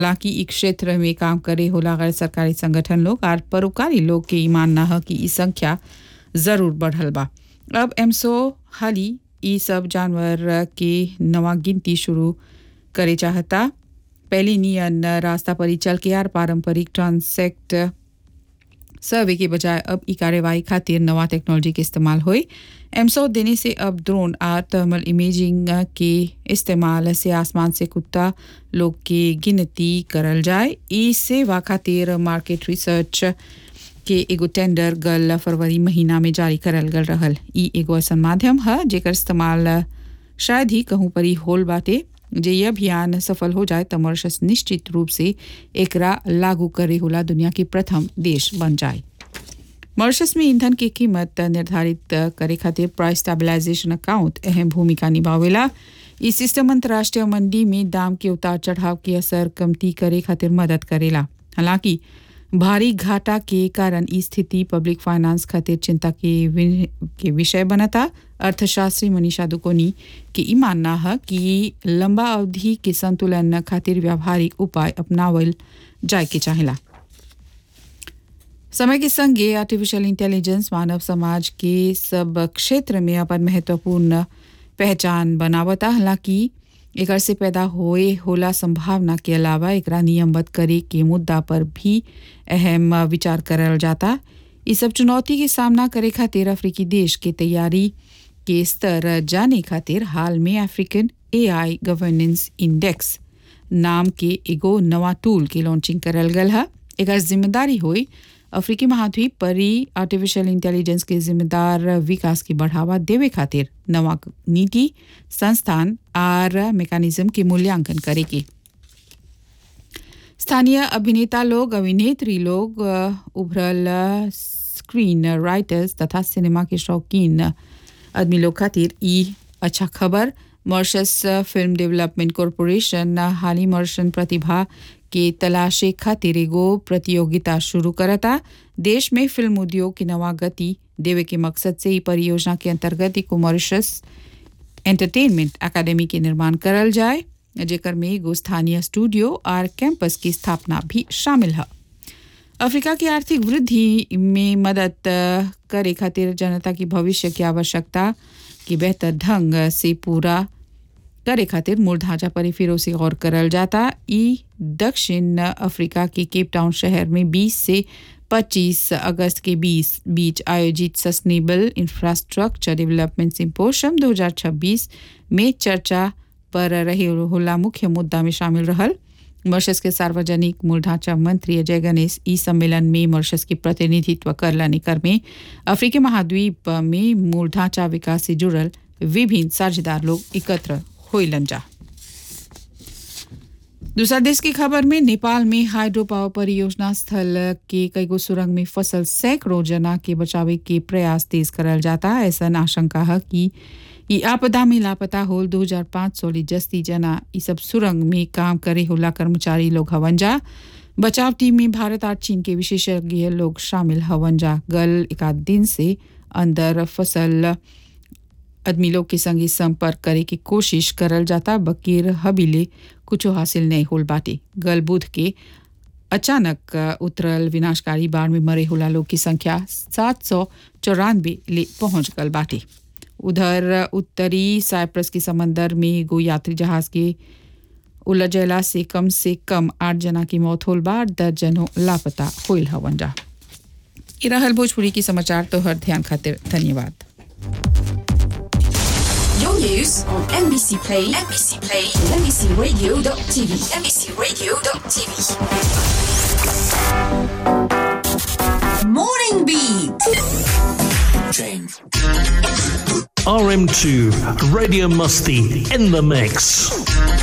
हालांकि इ क्षेत्र में काम करे होला गैर सरकारी संगठन लोग और परोपकारी लोग के ई मानना है कि ई संख्या जरूर बढ़ल बा अब एमसो हाली ई सब जानवर के नवा गिनती शुरू करे चाहता पहले नियन रास्ता पर ही चल के यार पारंपरिक ट्रांसेक्ट सर्वे के बजाय अब ई कार्यवाही खातिर नवा टेक्नोलॉजी के इस्तेमाल होई एमसो देने से अब ड्रोन और थर्मल इमेजिंग के इस्तेमाल से आसमान से कुत्ता लोग के गिनती करल जाए ई सेवा खातिर मार्केट रिसर्च के एगो टेंडर गल फरवरी महीना में जारी करल गल रहल ई एगो ऐसा माध्यम है जेकर इस्तेमाल शायद ही कहूँ पर ही होल बाटे जे ये अभियान सफल हो जाए तो मॉरिशस निश्चित रूप से एकरा लागू करे होला दुनिया की प्रथम देश बन जाए मॉरिशस में ईंधन की कीमत निर्धारित करे खातिर प्राइस स्टेबलाइजेशन अकाउंट अहम भूमिका निभावेला ई सिस्टम अंतर्राष्ट्रीय मंडी में दाम के उतार चढ़ाव के असर कमती करे खातिर मदद करेला हालांकि भारी घाटा के कारण ई स्थिति पब्लिक फाइनेंस खातिर चिंता के वि- के विषय बनता अर्थशास्त्री मनीषा दुकोनी के ई मानना है कि लंबा अवधि के संतुलन खातिर व्यावहारिक उपाय अपनावल जाए के चाहेला समय के संगे आर्टिफिशियल इंटेलिजेंस मानव समाज के सब क्षेत्र में अपन महत्वपूर्ण पहचान बनावता हालांकि एकर से पैदा होए होला संभावना के अलावा एकरा नियमबद्ध करे के मुद्दा पर भी अहम विचार करल जाता इस सब चुनौती के सामना करे खातिर अफ्रीकी देश के तैयारी के स्तर जाने खातिर हाल में अफ्रीकन एआई गवर्नेंस इंडेक्स नाम के एगो नवा टूल के लॉन्चिंग करल गल है एकर जिम्मेदारी हुई अफ्रीकी महाद्वीप पर ही आर्टिफिशियल इंटेलिजेंस के जिम्मेदार विकास की बढ़ावा देवे खातिर नवा नीति संस्थान और मैकेनिज्म के मूल्यांकन करेगी स्थानीय अभिनेता लोग अभिनेत्री लोग अ, उभरल स्क्रीन राइटर्स तथा सिनेमा के शौकीन आदमी लोग खातिर ई अच्छा खबर मॉरिशस फिल्म डेवलपमेंट कॉरपोरेशन हाली मॉरिशन प्रतिभा के तलाशे खातिर एगो प्रतियोगिता शुरू करता देश में फिल्म उद्योग की नवा गति देवे के मकसद से ई परियोजना के अंतर्गत एक मॉरिशस एंटरटेनमेंट अकादमी के निर्माण करल जाए जेकर में एगो स्थानीय स्टूडियो और कैंपस की स्थापना भी शामिल है अफ्रीका की आर्थिक वृद्धि में मदद अ, करे खातिर जनता की भविष्य की आवश्यकता की बेहतर ढंग से पूरा करे खातिर मूल ढांचा पर ही फिर से गौर करल जाता ई दक्षिण अफ्रीका के केप टाउन शहर में 20 से 25 अगस्त के 20 बीच आयोजित सस्टेनेबल इंफ्रास्ट्रक्चर डेवलपमेंट सिंपोशियम 2026 में चर्चा पर रहे होला मुख्य मुद्दा में शामिल रहल मॉरिशस के सार्वजनिक मूल ढांचा मंत्री अजय गणेश ई सम्मेलन में मॉरिशस की प्रतिनिधित्व करलाने कर में अफ्रीकी महाद्वीप में मूल ढांचा विकास से जुड़ल विभिन्न साझेदार लोग एकत्र होइलन जा दूसरा देश की खबर में नेपाल में हाइड्रो पावर परियोजना स्थल के कईगो सुरंग में फसल सैकड़ों जना के बचावे के प्रयास तेज करल जाता ऐसा आशंका है कि ई आपदा में लापता होल 2500 ली जस्ती जना ई सब सुरंग में काम करे होला कर्मचारी लोग हवन जा बचाव टीम में भारत और चीन के विशेषज्ञ लोग शामिल हवन जा गल एक आध दिन से अंदर फसल आदमी लोग के संगे संपर्क करे की कोशिश करल जाता बकीर हबीले कुछो हासिल नहीं होल बाटे गल बुध के अचानक अ, उतरल विनाशकारी बाढ़ में मरे होला लोग की संख्या सात सौ चौरानवे ले पहुंच गल बाटे उधर उत्तरी साइप्रस के समंदर में एगो यात्री जहाज के उलझला से कम से कम आठ जना की मौत होल बा दर्जनों लापता होइल हवन जा ई रहल भोजपुरी की समाचार तो हर ध्यान खातिर धन्यवाद Your news on NBC Play, NBC Play, and NBCRadio.tv, NBCRadio.tv. Morning Beat. RM2, Radio Musty in the mix.